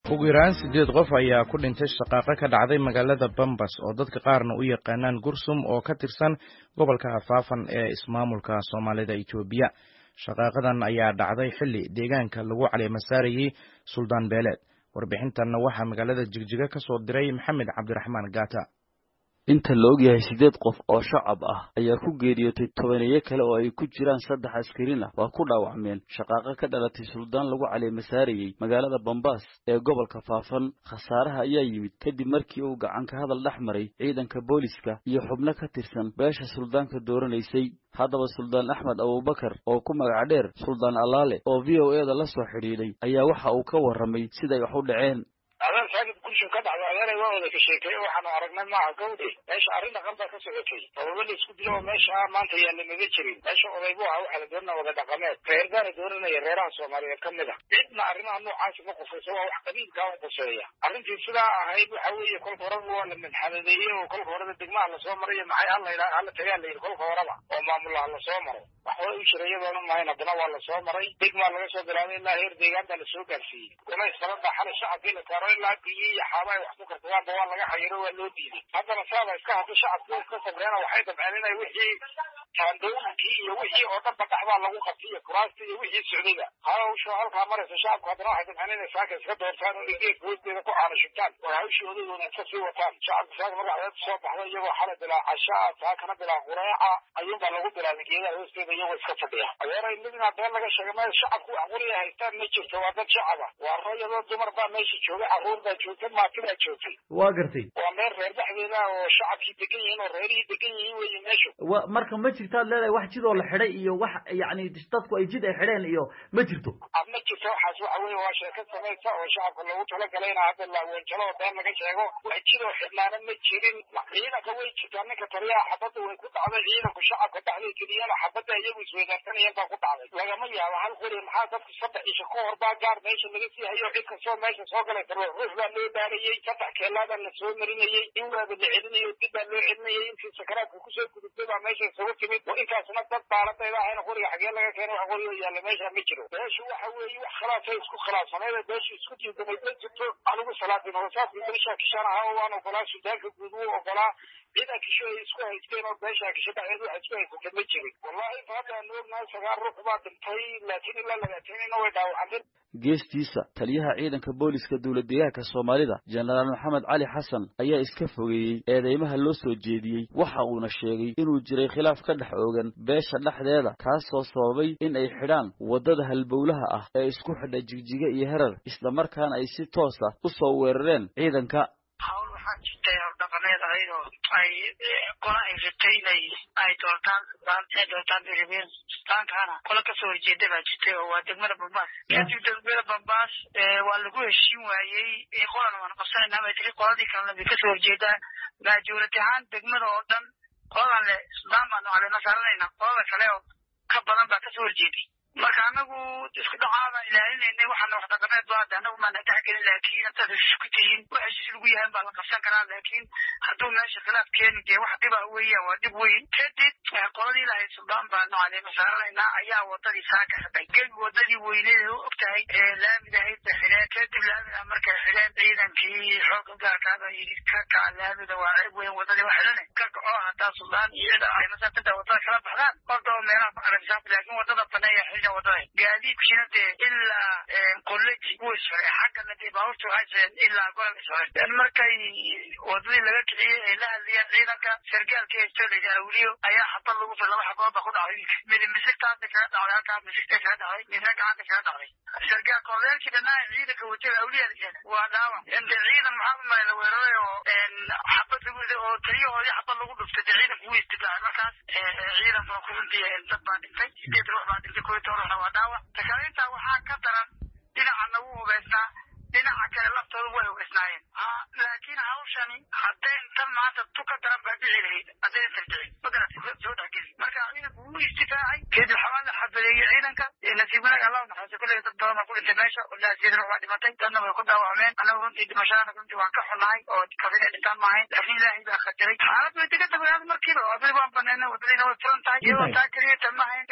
ugu yaraan siddeed qof ayaa ku dhintay shaqaaqo ka dhacday magaalada bambas oo dadka qaarna u yaqaanaan gursum oo ka tirsan gobolka hafaafan ee ismaamulka soomaalida etoobiya shaqaaqadan ayaa dhacday xilli deegaanka lagu caleemasaarayey suldaan beeleed warbixintanna waxaa magaalada jigjiga ka soo diray maxamed cabdiraxmaan gaata inta la og yahay siddeed qof oo shacab ah ayaa ku geeriyootay tobaneeyo kale oo ay ku jiraan saddex askarin ah waa ku dhaawacmeen shaqaaqo ka dhalatay suldaan lagu caleemasaarayey magaalada bambaas ee gobolka faafan khasaaraha ayaa yimid kadib markii uu gacanka hadal dhex maray ciidanka booliska iyo xubno ka tirsan beesha suldaanka dooranaysay haddaba suldaan axmed abubakar oo ku magac dheer suldaan allaale oo v o eda la soo xidhiidhay ayaa waxa uu ka warramay siday wax u dhaceen adaan saakid gurshin ka dhacdo adeeray waa wada ka sheekeeye waxaanu aragnay maaha gawdhe meesha arrin dhaqan baa ka socotay sababa la isku dilo oo meesha maanta yaana maga jirin meesha oday bu aha waxaa la doonana wada dhaqameed reer baana dooranaya reeraha soomaaliyeed ka mid a cidna arrimaha noocaasi ma qufayso waa wax qabiilkaa u quseeya arrintii sidaa ahayd waxa weeye kolka horeba waa la madxanadeeyey oo kolka horeba degmaha lasoo marayo maxay hala yidhaha hala tagaa la yidhi kolka horeba oo maamulaha lasoo maro waxba u jira iyadoona mahayn haddana waa lasoo maray degmaa laga soo bilaabay ilaa heer deegaan baa lasoo gaarsiiyey golays sabada xalay shacabkii la saaro ilaa biyo iyo xaaba ay wax ku kartagaanba waa laga xayiro waa loo diiday haddana saaba iska hadda shacabku iska sabreena waxay dabceen inay wixii taandooyinkii iyo wixii oo dhanba dhaxbaa lagu qabtay iyo kuraasta iyo wixii socdayba hawsha halkaa maraysa shacabku haddana waxay dabceen inay saaka iska doortaan oo geedka hoosteeda ku caano shubtaan oo hawshii odagooda iska sii wataan shacabku saaka marka adeed soo baxda iyagoo xalay bilaa cashaa saakana bilaa qureeca ayuunbaa lagu bilaabay geedaha hoosteeda iyagoo iska fadhiya adeeray midna been laga sheegay meel shacabku wax quriya haystaan ma jirto waa dad shacaba waa rayadoo dumar baa meesha joogay carruur baa joogtay maati baa joogtay waa gartay waa meel reer dhexdeeda oo shacabkii degan yihiin oo reerihii degan yihiin weeye meeshu wa marka ma jirtaad leedahay wax jid oo la xidhay iyo wax yacni dadku ay jid ay xidheen iyo ma jirto ma jirto waxaas waxa weeye waa sheeko samaysa oo shacabka loogu talagalay ina hadda laaweejalo oo been laga sheego wax jid oo xidhnaana ma jirin ciidanka way jirtaa ninka taliyaha xabadda way ku dhacday ciidanku shacabka dhexday keliyana xabadda iyagu isweydaarsanayeen baa ku dhacday lagama yaabo hal qori maxaa dadku saddex isha ka hor baa gaar meesha laga sii hayo cid kastoo meesha soo galay ruux ruux baa loo baarayey saddex keelaabaa la soo marinayey in waaba la celinayo dib baa loo celinayay intii sakaraadka kusoo gudubtay baa meesha isugu timid intaasna dad baaladayda ahayna qoriga xagee laga keenay wax qori oo yaalla meesha ma jiro beeshu waxa weeye wax khilaafay isku khilaafsaneeda beeshu isku diidamay ma jirto anigu salaadin hoosaaska beesha kishan ahaa waan ogolaa suldaanka guud wuu ogolaa ciidan kisho ay isku haysteen oo beesha kisho dhexdeed waxa isku haysatay ma jirin wallahi inta hadda aanu ognahay sagaal ruux baa dhintay laakiin ilaa lagaateynayna way dhaawacantay geestiisa taliyaha ciidanka booliska dowlad deegaanka soomaalida jenaraal maxamed cali xasan ayaa iska fogeeyey eedeymaha loo soo jeediyey waxa uuna sheegay inuu jiray khilaaf ka dhex oogan beesha dhexdeeda kaasoo sababay in ay xidhaan waddada halbowlaha ah ee isku xidha jigjiga iyo herar islamarkaana ay si toos ah u soo weerareen ciidanka hawl waxaa jirtay howldhaqameed ahayd oo ay qola ay rabtay inay ay doortaan sudaan ay doortaan berebeer suldaankaana qola kasoo horjeeda baa jirtay oo waa degmada bambaas kadib degmada bambaas waa lagu heshiin waayey qolana waan qabsanayna bay tiri qoladii kalena bay kasoo horjeedaa maajuurati ahaan degmada oo dhan qoladan le suldaan baanu caleema saaranayna qolada kale oo ka badan baa kasoo horjeeday marka anagu isku dhacaada ilaalinaynay waxaana wax dhaqameed ba hadda anagu maana dhexgelin laakiin intaad heshiis ku tihiin wax heshiis lagu yahay baa la qabsan karaa laakiin hadduu meesha khilaaf keeni dee wax dhiba weeyaan waa dhib weyn kadib qoladii lahayd suldaan baanu caleema saaranaynaa ayaa wadadii saaka xidhay gebi wadadii weyneed oo og tahay ee laamidahayd ba xidheen kadib laamida markay xidheen ciidankii xooga gaarkaaba yidhi ka kaca laamida waa ceeb weyn wadadii waa xidhane ka kaco haddaa suldaan iyo cida ay masaakinta wadada kala baxdaan horta oo meelaha ku caleemasaarta laakiin wadada baneeya xidhan gaadiidkiina dee ilaa kolleji wuu isxoray xaggana dee baabuurta waxay soceen ilaa golol isxoray markay wadadii laga kiciyey ay la hadlayeen ciidanka sargaalkii haysto layidhi awliyo ayaa xabad lagu fir laba xabood ba ku dhacday wiilka mid misigtaasa kaga dhacday halkaa misigta kaga dhacday midna gacanta kaga dhacday sargaal korleelkii dhanaa ciidanka watada awliya waa dhaawac inte ciidan maxaa u malay la weeraray oo xabad lagu oo taliyahoodii xabad lagu dhuftay dee ciidanku wuu istifaacay markaas ciidanka waa ku runtii dad baa dhintay sideed ruux baa dhintay koy toban ruux waa dhaawac takaalintaa waxaa ka daran dhinacana wuu hubeysnaa dhinaca kale laftooda way hubeysnaayeen laakiin hawshani hadday intan maanta tu ka daran baa dhici lahayd haddayna tarjicin magaratay soo dhexgeli marka ciidanku wuu istifaacay kadib xabaan la xabadeeyey ciidanka nasiib wanaag allah naxariiso kulley dad badan baa ku dhintay meesha ilaa sideed ruux baa dhimatay dadna way ku dhaawacmeen anagu runtii dhimashadana runtii waan ka xunahay oo kafin ay dhintaan maahayn laakiin ilaahay baa khadiray xaalad way degan tahay markiiba wadadii waan banayna wadadiina way furan tahay iyadoo taa keliya tan maahayn dhinaca hadda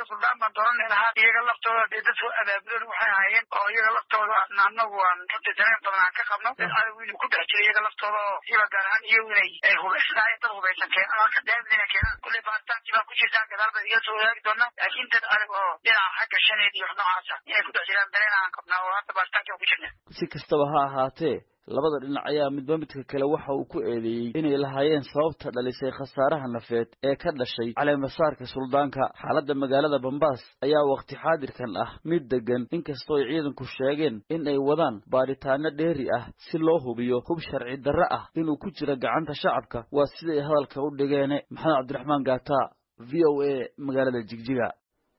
suldaan baan dooran lahaa iyaga laftooda dee dad soo abaabulan waxay ahaayeen oo iyaga laftooda anagu aan runtii dareen badan aan ka qabno dad adigu inuu ku dhex jiro iyaga laftooda oo iyaga gaar ahaan iyagu inay ay hubaysanaayeen dad hubaysan keenan halka daamidina keenan kulley baaritaanki baa ku jirtaa gadaal baad igala soo wadaagi doonaa laakiin dad adag oo dhinaca xagga shaneed iyo wax noocaasa inay ku dhex jiraan dareen aan qabnaa oo hadda baaritaanki aan ku jirna si kastaba ha ahaatee labada dhinac ayaa midba midka kale waxa uu ku eedeeyey inay lahaayeen sababta dhalisay khasaaraha nafeed ee ka dhashay caleemasaarka suldaanka xaaladda magaalada bambaas ayaa waqti xaadirkan ah mid degan inkastoo ay ciidanku sheegeen in ay wadaan baadhitaano dheeri ah si loo hubiyo hub sharci darre ah inuu ku jiro gacanta shacabka waa siday hadalka u dhigeene maxamed cabdiraxmaan gaata v o a magaalada jigjiga